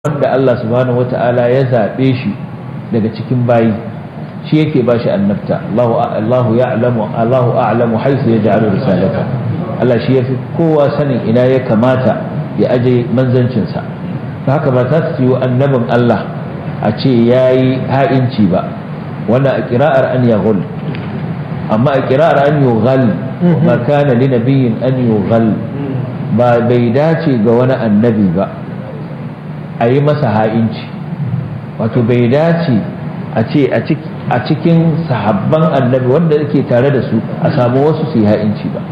wanda Allah subhanahu wata'ala ya zaɓe shi daga cikin bayi shi yake ba shi annabta Allahu ya'lamu Allahu a'lamu haythu yaj'alu risalata Allah shi yafi kowa sanin ina ya kamata ya aje manzancin sa haka ba za su yi annabin Allah a ce yayi ha'inci ba wannan a kira'ar an yaghul amma a kira'ar an yughal ma kana li nabiyyin an yughal ba bai dace ga wani annabi ba a yi masa ha'inci wato bai dace a ce a cikin sahabban annabi wanda yake tare da su a samu wasu su yi ha'inci ba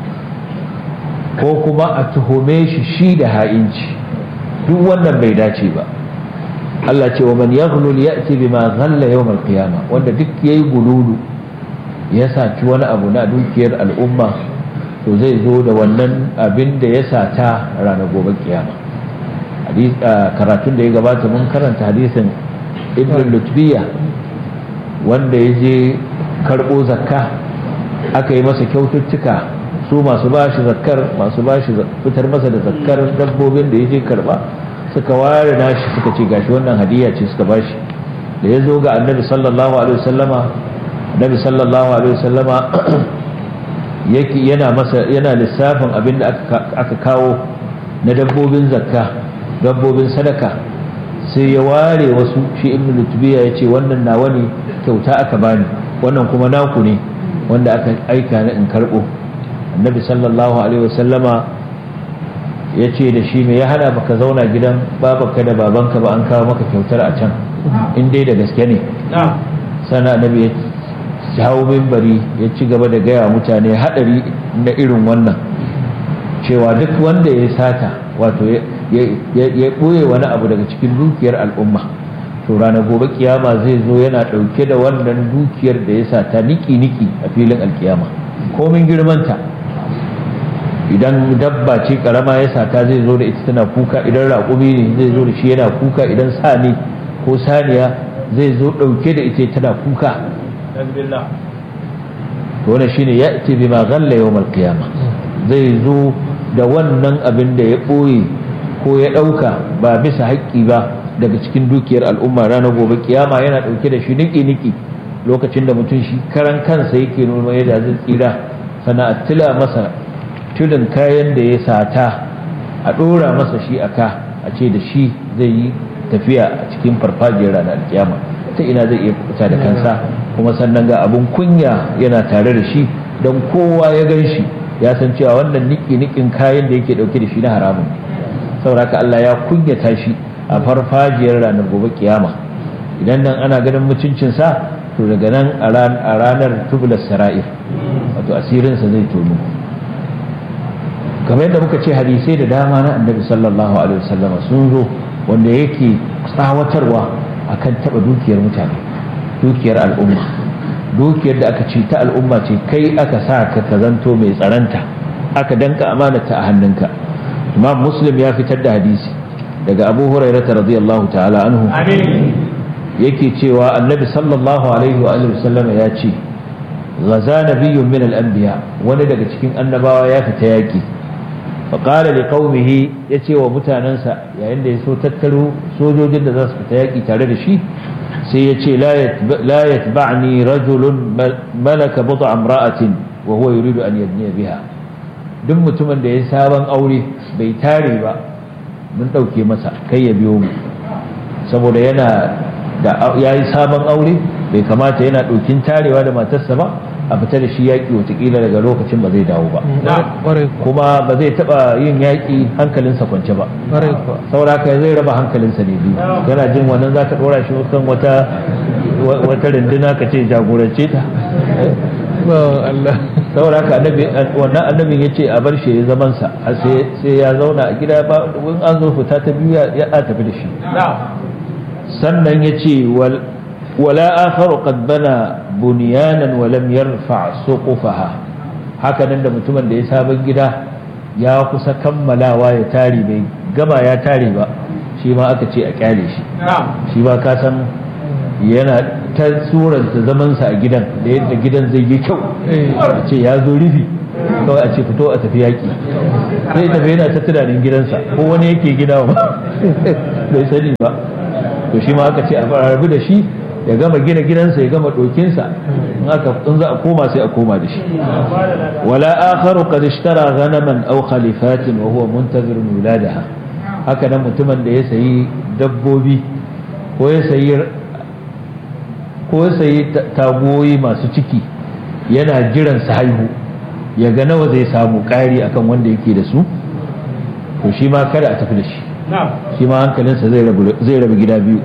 ko kuma a tuhume shi shi da ha'inci duk wannan bai dace ba Allah ce wa man yaghlul ya'ti bima ghalla yawm al-qiyamah wanda duk yayi gululu ya saci wani abu na dukiyar al'umma to zai zo da wannan abin da ya sata ranar gobe kiyama karatun da ya gabata mun karanta hadisin ibn lutbiya wanda ya je karɓo zakka aka yi masa kyaututtuka su masu bashi zakkar masu bashi fitar masa da zakkar dabbobin da ya je karɓa suka ware nashi suka ce gashi wannan hadiya ce suka bashi da ya zo ga annabi sallallahu alaihi wasallama annabi sallallahu alaihi wasallama yake yana masa yana lissafin abin da aka kawo na dabbobin zakka dabbobin sadaka sai ya ware wasu shi ibn lutubiya ya ce wannan nawa ne kyauta aka bani wannan kuma naku ne wanda aka aika ni in karɓo annabi sallallahu alaihi wasallama ya ce da shi me ya hana baka zauna gidan babanka da babanka ba an kawo maka kyautar a can in dai da gaske ne sana annabi ya jawo mimbari ya ci gaba da gaya mutane haɗari na irin wannan cewa duk wanda ya sata wato ya ɓoye wani abu daga cikin dukiyar al'umma to ranar gobe kiyama zai zo yana ɗauke da wannan dukiyar da ya sata niki-niki a filin alkiyama komin girmanta idan dabba ce karama ya sata zai zo da ita tana kuka idan raƙumi ne zai zo da shi yana kuka idan sa ne ko saniya zai zo ɗauke da ita tana kuka wannan shine ya ce bima ghalla yawmal qiyama zai zo da wannan abin da ya ɓoye ko ya ɗauka ba bisa haƙƙi ba daga cikin dukiyar al'umma ranar gobe kiyama yana ɗauke da shi niki-niki lokacin da mutum shi karan kansa yake nuna yadda zai tsira sana tila masa tulin kayan da ya sata a ɗora masa shi a ka a ce da shi zai yi tafiya a cikin farfajiyar ranar kiyama ta ina zai iya fita da kansa kuma sannan ga abin kunya yana tare da shi don kowa ya gan shi ya san cewa wannan niki-nikin kayan da yake ɗauke da shi na haramun sauraka Allah ya kunyata shi a farfajiyar ranar gobe kiyama idan nan ana ganin mutuncinsa to daga nan a ranar tubular sara'ir wato asirinsa zai tono kamar yadda muka ce hadisai da dama na annabi sallallahu alaihi wasallam sun zo wanda yake tsawatarwa akan taba dukiyar mutane dukiyar al'umma dukiyar da aka ce ta al'umma ce kai aka sa ka ka zanto mai tsaranta aka danka amanata a hannunka imam muslim ya fitar da hadisi daga abu hurairata radiyallahu ta'ala anhu yake cewa annabi sallallahu alaihi wa alihi wasallama ya ce gaza nabiyyun min al-anbiya wani daga cikin annabawa ya fita yaki fa qala li qaumihi yace wa mutanansa yayin da ya so tattaro sojojin da za su fita yaki tare da shi sai ya ce la yatba'ni rajulun malaka bud'a imra'atin wa huwa yuridu an yadniya biha duk mutumin da ya sabon aure bai tare ba mun ɗauke masa kai ya biyo mu saboda yana da ya yi sabon aure bai kamata yana ɗaukin tarewa da matarsa ba a fita da shi yaƙi watakila daga lokacin ba zai dawo ba kuma ba zai taɓa yin yaƙi hankalinsa kwance ba sauraka zai raba hankalinsa ne biyu yana jin wannan za ka ɗora shi kan wata wata runduna ka ce jagorance ta saboda haka wannan annabin ya ce a bar shi ya zaman sa sai ya zauna a gida ba in an zo fita ta biyu ya tafi da shi sannan ya ce wala akharu qad bana bunyanan wa lam yarfa suqufaha haka nan da mutumin da ya sabon gida ya kusa kammalawa ya tare bai gama ya tare ba shi ma aka ce a kyale shi shi ba ka san yana ta suranta zamansa a gidan da yadda gidan zai yi kyau a ce ya zo rufi kawai a ce fito a tafi yaƙi sai tafi yana ta tunanin gidansa ko wani yake gida ba bai sani ba to shi ma aka ce a rabu da shi ya gama gina gidansa ya gama dokinsa in aka in za a koma sai a koma da shi wala akharu qad ishtara ghanaman aw khalifatin wa huwa muntazir wiladaha haka nan mutumin da ya sayi dabbobi ko ya sayi ko ya sayi tagoyi masu ciki yana jiran su haihu ya ga nawa zai samu ƙari akan wanda yake da su to shi ma kada a tafi da shi shi ma hankalinsa zai rabu gida biyu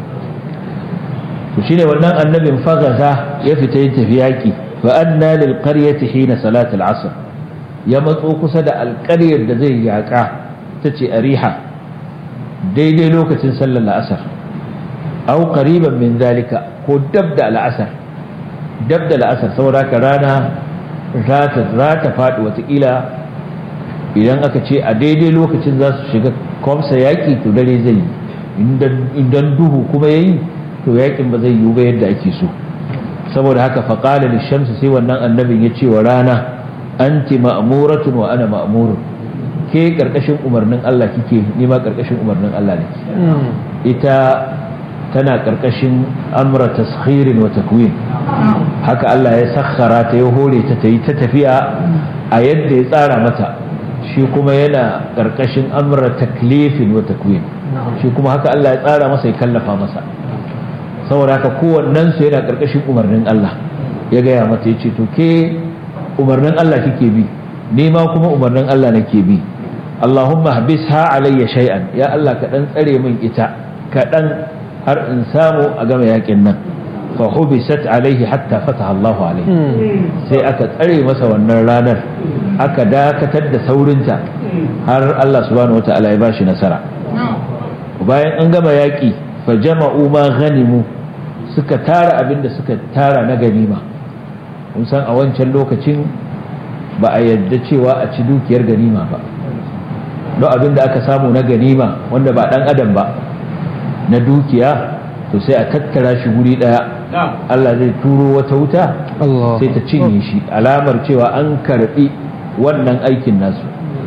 to shine wannan annabin fagaza ya fita yin tafi yaƙi fa anna lil qaryati hina salat al asr ya matso kusa da alƙaryar da zai yaƙa ta ce ariha daidai lokacin sallar la'asar au qariban min zalika ko dab da al'asar dab da la'asar saboda ka rana za ta faɗi watakila idan aka ce a daidai lokacin za su shiga kwamsa yaƙi to dare zai yi idan duhu kuma ya yi to yaƙin ba zai yiwu ba yadda ake so saboda haka faƙala lishamsu sai wannan annabin ya ce wa rana anti ma'muratun wa ana ma'murun ke ƙarƙashin umarnin Allah kike ni ma ƙarƙashin umarnin Allah ne ita tana ƙarƙashin amra taskhirin wa takwin haka Allah ya sakhara ta ya hore ta ta yi ta tafiya a yadda ya tsara mata shi kuma yana ƙarƙashin amra taklifin wa takwin shi kuma haka Allah ya tsara masa ya kallafa masa saboda haka kowannen su yana ƙarƙashin umarnin Allah ya gaya mata ya ce to ke umarnin Allah kike bi ni ma kuma umarnin Allah nake bi Allahumma habisha alayya shay'an ya Allah ka dan tsare min ita kaɗan har in samu a gama yakin nan fa hubisat alaihi hatta fataha Allah alaihi sai aka tsare masa wannan ranar aka dakatar da saurinta har Allah subhanahu wataala ya bashi nasara bayan an gama yaki fa jama'u ma ghanimu suka tara abinda suka tara na ganima kun san a wancan lokacin ba a yadda cewa a ci dukiyar ganima ba don abin da aka samu na ganima wanda ba dan adam ba na dukiya to sai a tattara shi guri daya Allah zai turo wata wuta sai ta cinye shi alamar cewa an karbi wannan aikin nasu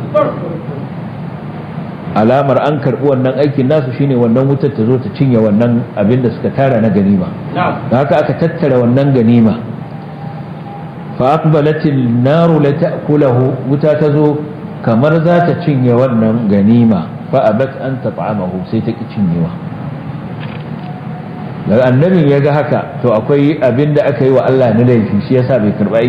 alamar an karbi wannan aikin nasu shine wannan wutar ta zo ta cinye wannan abin da suka tara na ganima da haka aka tattara wannan ganima fa aqbalatil naru la ta'kulahu wuta ta zo kamar za ta cinye wannan ganima fa abat an tat'amahu sai ta ki cinyewa daga annabin ya ga haka to akwai abin da aka yi wa Allah na laifi shi yasa bai karba